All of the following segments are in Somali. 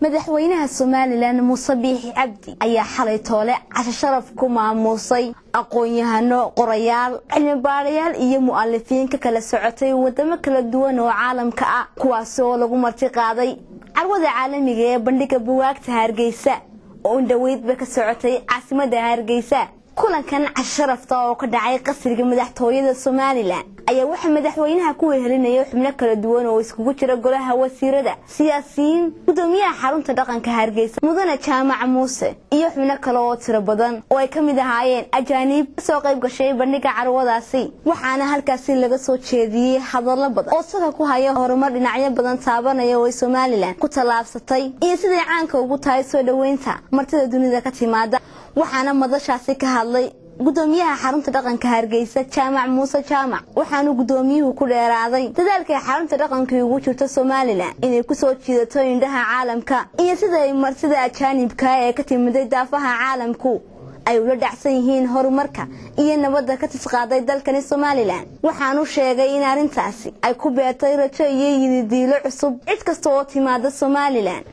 madaxweynaha somalilan muuse biixi cabdi ayaa xalay toole casho sharaf ku maamuusay aqoon-yahano qorayaal cilmibaarayaal iyo mu'alifiin ka kala socotay wadamo kala duwan oo caalamka ah kuwaasi oo lagu marti qaaday carwada caalamiga ee bandhiga buwaagta hargeysa oo indhaweydba ka socotay caasimada hargeysa kulankan casho sharafta oo ka dhacay qasriga madaxtooyada somalilan ayaa waxaa madaxweynaha ku wehelinaya xubno kala duwan oo iskugu jira golaha wasiirada siyaasiyiin gudoomiyaha xarunta dhaqanka hargeysa mudane jaamac muuse iyo xubno kale oo tiro badan oo ay ka mid ahaayeen ajaaniib kasoo qayb gashay bandhiga carwadaasi waxaana halkaasi laga soo jeediyey hadallo badan oo saka ku haya horumar dhinacyo badan taabanaya oo ay somalilan ku tallaabsatay iyo siday caanka ugu tahay soo dhoweynta martida dunida ka timaada waxaana madashaasi ka hadlay gudoomiyaha xarunta dhaqanka hargeysa jaamac muuse jaamac waxaanu gudoomiyuhu ku dheeraaday dadaalkay xarunta dhaqankii ugu jirto somalilan inay kusoo jiidato indhaha caalamka iyo sida ay martida ajaanibka ee ka timiday daafaha caalamku ay ula dhacsan yihiin horumarka iyo nabadda ka tisqaaday dalkani somalilan waxaanu sheegay in arrintaasi ay ku beertay rajo iyo yididiilo cusub cid kasta oo timaada somalilan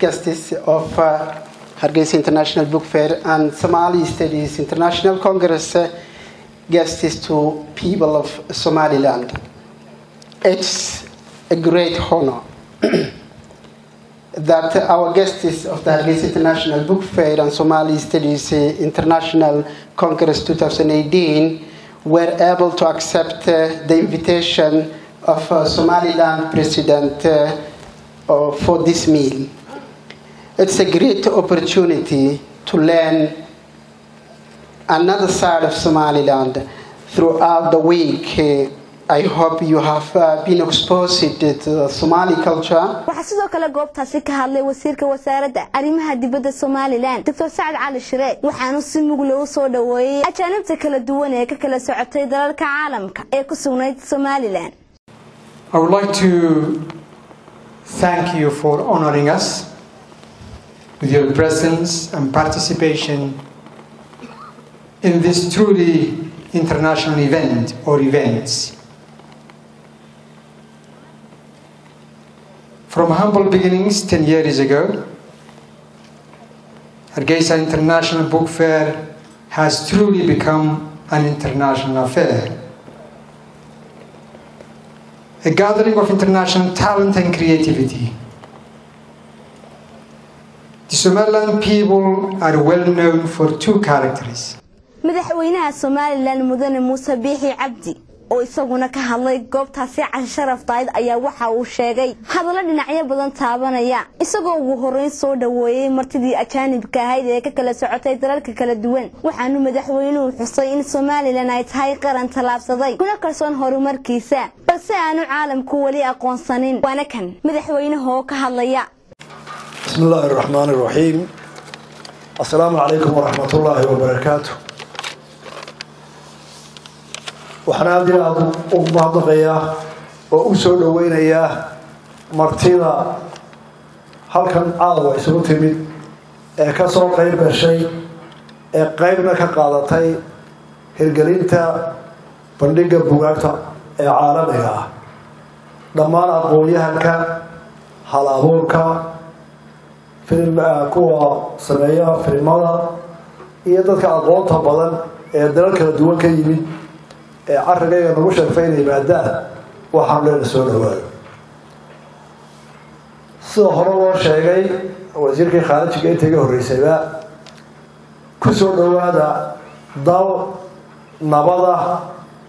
Hargeisa International Book Fair and Somali Studies International Congress uh, guests to people of Somaliland. It's a great honor that our guests of the Hargeisa International Book Fair and Somali Studies uh, International Congress 2018 were able to accept uh, the invitation of uh, Somaliland President uh, for this meal. It's a great opportunity to learn another side of Somaliland throughout the week. I hope you have uh, been exposed to the Somali culture. waxaa sidoo kale goobtaasi ka hadlay wasiirka wasaaradda arrimaha dibadda somalilan doctor sacad cali shiree waxaanu si mugla u soo dhoweeyey ajaanibta kala duwan ee ka kala socotay dalalka caalamka ee ku sugnayd somalilan I would like to thank you for honoring us with your presence and participation in this truly international event or events. From humble beginnings 10 years ago, Hargeisa International Book Fair has truly become an international affair. A gathering of international talent and creativity. The Somaliland people are well known for two characters. madaxweynaha somalilan mudane muuse biixi cabdi oo isaguna ka hadlay goobtaasi casho sharaftayd ayaa waxa uu sheegay hadallo dhinacyo badan taabanaya isagoo ugu horreyn soo dhoweeyey martidii ajaanibka ahayd ee ka kala socotay dalalka kala duwan waxaanu madaxweynuhu xusay in somalilan ay tahay qaran tallaabsaday kuna kalsoon horumarkiisa balse aanu caalamku weli aqoonsanin waana kan madaxweynaha oo ka hadlaya بسم الله الرحمن الرحيم السلام عليكم ورحمة الله وبركاته waxaan aada iyo aada ugu mahadnaqayaa oo u soo dhoweynayaa martida halkan caawa isugu timid ee ka soo qayb gashay ee qeybna ka qaadatay hirgelinta bandhigga bugaagta ee caalamiga ah dhammaan aqoon-yahanka hal abuurka kuwa sameeya filimada iyo dadka aqoonta badan ee dalal kala duwan ka yimid ee carigayga nagu sharfay inay yimaadaan waxaan leena soo dhawaado sida hore loo sheegay wasiirkii khaarijiga inta iga horreysayba ku soo dhowaada dal nabada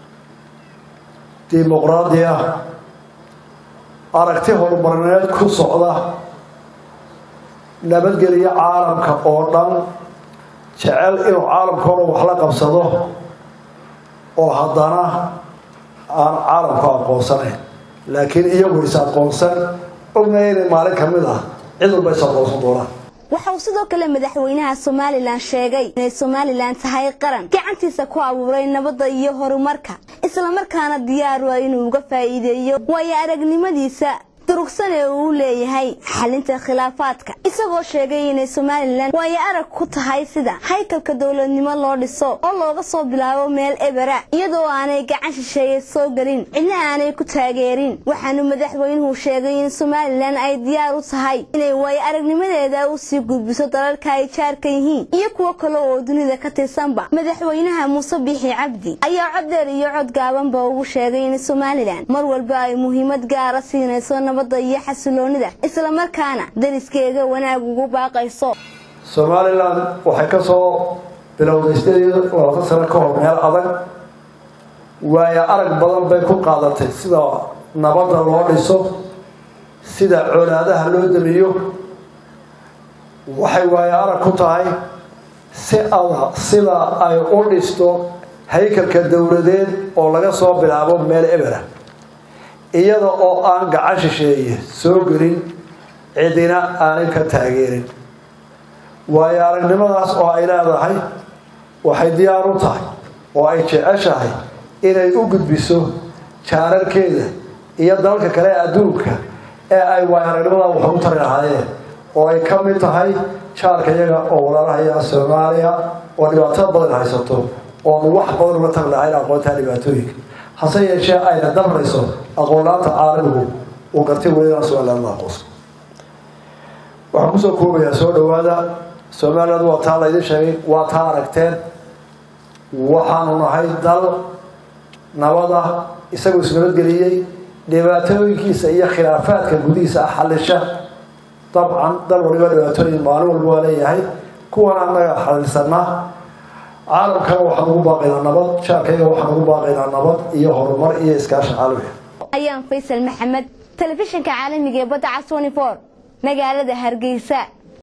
dimuqraadi ah aragti horumarineed ku socda nabadgeliyo caalamka oo dhan jecel inuu caalamkao dhan wax la qabsado oo haddana aan caalamku aqoonsanayn laakiin iyagu is aqoonsan ognaya inay maalin ka mid ah cid walba is aqoonsan doonaan waxa uu sidoo kale madaxweynaha somalilan sheegay inay somalilan tahay qaran gacantiisa ku abuuray nabadda iyo horumarka islamarkaana diyaaru ah inuu uga faa'iideeyo waayo aragnimadiisa durugsan ee uu leeyahay xalinta khilaafaadka isagoo sheegay inay somalilan waayo arag ku tahay sida haykalka dowladnimo loo dhiso oo looga soo bilaabo meel ebera iyadoo aanay gacan shisheeye soo gelin cidna aanay ku taageerin waxaanu madaxweynuhu sheegay in somalilan ay diyaar u tahay inay waayo aragnimadeeda u sii gudbiso dalalka ay jaarka yihiin iyo kuwo kale oo dunida ka tirsanba madaxweynaha muuse biixi cabdi ayaa cod dheer iyo cod gaabanba ugu sheegay in somalilan mar walba ay muhiimad gaara siinayso nabadda iyo xasiloonida islamarkaana dariskeega wanaag ugu baaqayso somalilan waxay ka soo bilowday sideed iyo labaatan sano ka hor meel adag waayo arag badan bay ku qaadatay sida nabadda loo dhiso sida colaadaha loo damiyo waxay waayo arag ku tahay si adag sida ay u dhisto haykalka dowladeed oo laga soo bilaabo meel ebera iyada oo aan gacan shisheeye soo gelin cidina aanay ka taageerin waayo aragnimadaas oo ay leedahay waxay diyaar u tahay oo ay jeceshahay inay u gudbiso jaararkeeda iyo dalalka kale ee adduunka ee ay waayo aragnimada wax ugu tari lahaayeen oo ay ka mid tahay jaarka iyaga oo walaalahaya soomaaliya oo dhibaato badan haysato oonu wax badan uga tagi lahayn aqoontaa dhibaatooyinka hase yeeshee ayna dabrayso aqoonlaanta caalamigu uu gartay welina somaliland la aqoonsa waxaan kusoo koobayaa soo dhawaada somaliland waa taa laydin sheegay waa taa aragteen waxaanu nahay dal nabada isagoo isnabadgeliyey dhibaatooyinkiisa iyo khilaafaadka gudihiisa xalisha dabcan dal waliba dhibaatooyin maalin walba waa leeyahay kuwan annaga xaliilsanaa caalamkana waxaan ugu baaqaynaa nabad jaarkayga waxaan ugu baaqaynaa nabad iyo horumar iyo iskaashi caalamiga ayaan faysal maxamed telefishinka caalamiga ee badda cas magaalada hargeysa